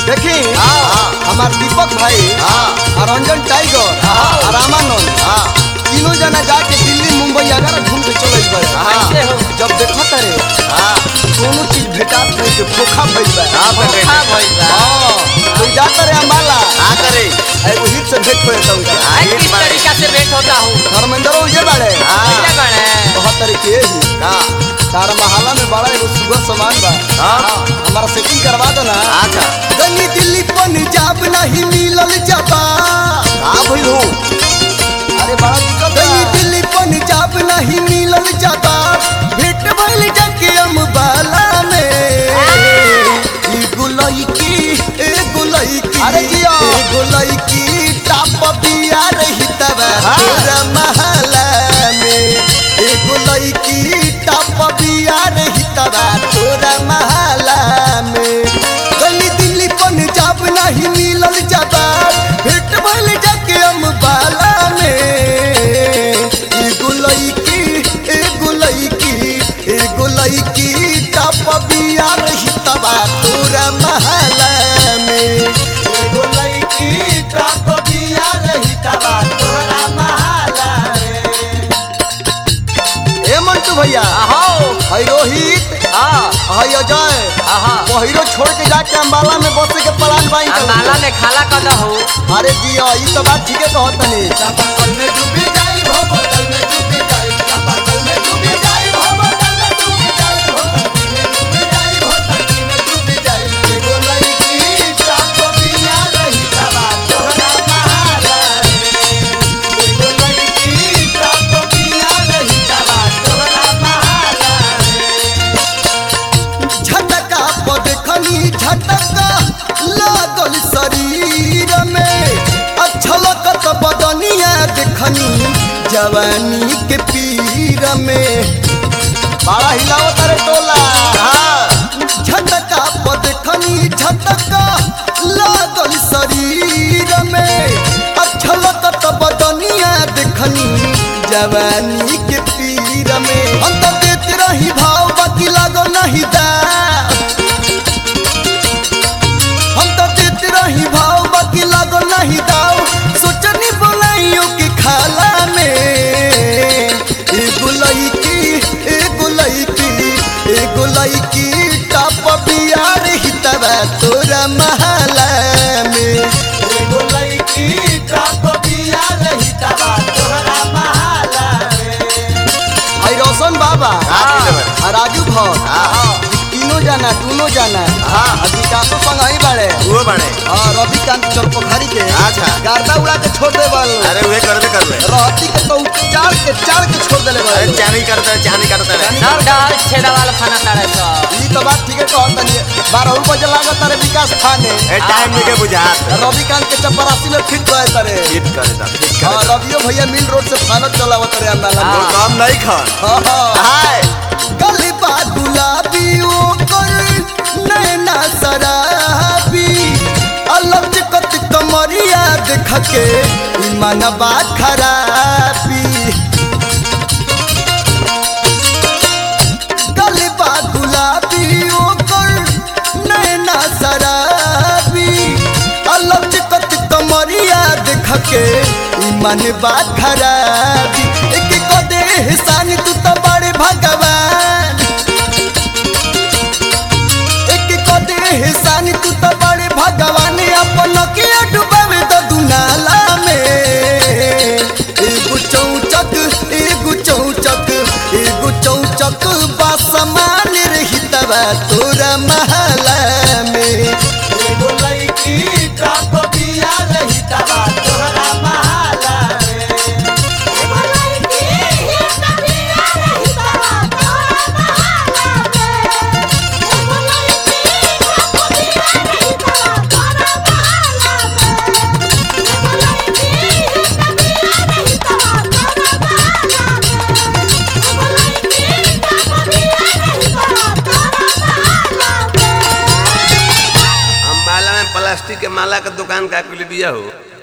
देखी हाँ। हमार दीपक भाई हाँ। और रंजन टाइगर हाँ। और रामानंद हाँ तीनों जना जाके दिल्ली मुंबई अगर घूम के चले गए हाँ। कैसे हो जब देखो तारे हाँ दोनों चीज भेटात नहीं के खोखा भइल बा हाँ, बे- धोखा भइल बा हाँ तो जाता रे अम्बाला हाँ करे एगो हिट से भेंट होए तो उनका हाँ, आज हिट किस बारे। तरीका से भेंट होता हूँ धर्मेंद्र उजे बाड़े हाँ। कैसे बने बहुत तरीके ही का तारा महाला में बड़ा एगो सुबह सामान बा हाँ हमारा सेटिंग करवा दो ना अच्छा गनी दिल्ली पंजाब नहीं मिलल जबा का भइल हो अरे बड़ा दिक्कत गनी दिल्ली पंजाब नहीं मिलल जबा भेट भइल जाके अम्बाला में ई गुलई की ए गुलई की अरे जिया ए गुलई की टाप बिया रही तब हाँ। तोरा महला में ए गुलई की टाप बिया रही तब तोरा महला में गनी दिल्ली पंजाब नहीं मिलल जबा भेट भइल जाके अम्बाला में ई गुलई की ए गुलई की ए गुलई की टाप बिया रही तबा तोरा महला में ए गुलई की टाप बिया रही तबा तोरा महला में ए मंटू भैया आहो हई रोहित हाँ हई अजय आहा पहिरो छोड़ के जाके अम्बाला में बसे के प्लान बाई अम्बाला में खाला कर हो अरे जिया ई तो बात ठीके कहत तनी चापाकल में डूबी जाई हो बोतल में डूबी जाई चापाकल में डूबी जाई हो बोतल में डूबी जाई हो टंकी में डूबी जाई हो टंकी में डूबी जाई एगो लड़की चाप बिया रही तबा तोहरा महारा रे एगो लड़की चाप बिया रही तबा तोहरा महारा रे झटका पदखनी झटका लागल शरीर में अच्छलकत बदनिया देखनी जवानी के पीर में बड़ा हिलाओ तारे टोला झटका पदखनी झटका लागल शरीर में अच्छलकत बदनिया देखनी जवानी के पीर में हम तो देत रही भाव बाकी लागल नहीं दा हम तो देत रही भाव बाकी लागो नहीं दाव सोचनी बोलाइयो के खाला में ए गुलई की ए गुलई की ए गुलई की टाप बिया रही तब तोरा महला में ए गुलई की टाप बिया रही तब तोरा महला में आई रोशन बाबा का भइल बा? आ राजू भौर हाँ तीनों जाना दोनों जाना हाँ। आ विकासो संग ही बाड़े वो बने हाँ रविकांत चल पोखरी के अच्छा। गर्दा उड़ा के छोड़ दे बल अरे वे करबे करबे रहती के तो चार के चार के छोड़ देले अरे बल चानी करता है चानी करता है सब डाल छेदा वाला खाना तारे सब ई तो बात ठीक है कहत तनी बारह बजे लागत तारे विकास खाने ए टाइम निके बुझात रविकांत के चपरासी में फिट गए तारे हिट करे दा हिट हाँ करे दा रवियो भैया मिल रोड से फानत चलावत तारे अंदाला वो में काम नहीं खा हाँ हाँ हाय गली बा गुलाबी ओकर नैना शराबी अलग चिकत कमरिया देख के मनबा खराबी गली बा गुलाबी ओकर नैना शराबी अलग चिकत कमरिया देख के मनबा खराबी एक कदे हिसानी तू तो बड़े भगवान एक कदे हिसानी तू तो बड़े भगवान अपन के डुबावे तो दुनाला में एगो चौचक एगो चौचक एगो चौचक बासमान रही तब तोरा महला में एगो लड़की टाप बिया रही तब तोरा महला में अम्बाला में प्लास्टिक के माला का दुकान का कुल बिया हो